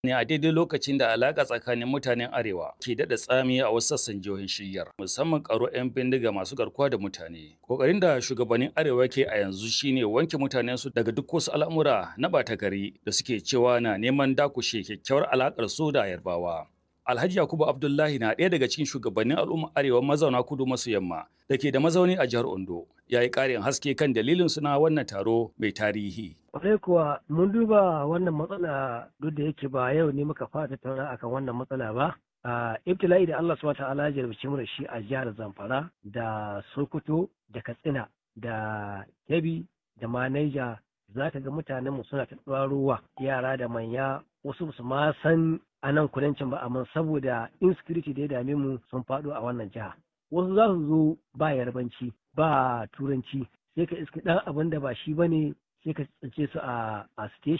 ne a daidai lokacin da alaƙa tsakanin mutanen arewa ke daɗa tsami a wasu sassan jihohin shiyyar musamman karo 'yan bindiga masu garkuwa da mutane ƙoƙarin da shugabannin arewa ke a yanzu shine wanke mutanen su daga duk wasu al'amura na ɓata gari da suke cewa na neman dakushe kyakkyawar alaƙar su da yarbawa Alhaji Yakubu Abdullahi na ɗaya daga cikin shugabannin al'ummar arewa mazauna kudu maso yamma da ke da mazauni a jihar Ondo ya yi ƙarin haske kan dalilin suna wannan taro mai tarihi. Kwarai kuwa mun duba wannan matsala duk da yake ba yau ne muka fara tattauna akan wannan matsala ba. a ibtila'i da Allah subhanahu ta'ala ya jarabci mu da shi a jihar Zamfara da Sokoto da Katsina da Kebbi da ma Niger za ka ga mutanen mu suna ta ruwa yara da manya wasu su ma san a nan kudancin ba amma saboda insecurity da ya dame mu sun faɗo a wannan jiha wasu za su zo ba yarbanci ba turanci sai ka iska ɗan abin da ba shi bane sai ka tsince su a station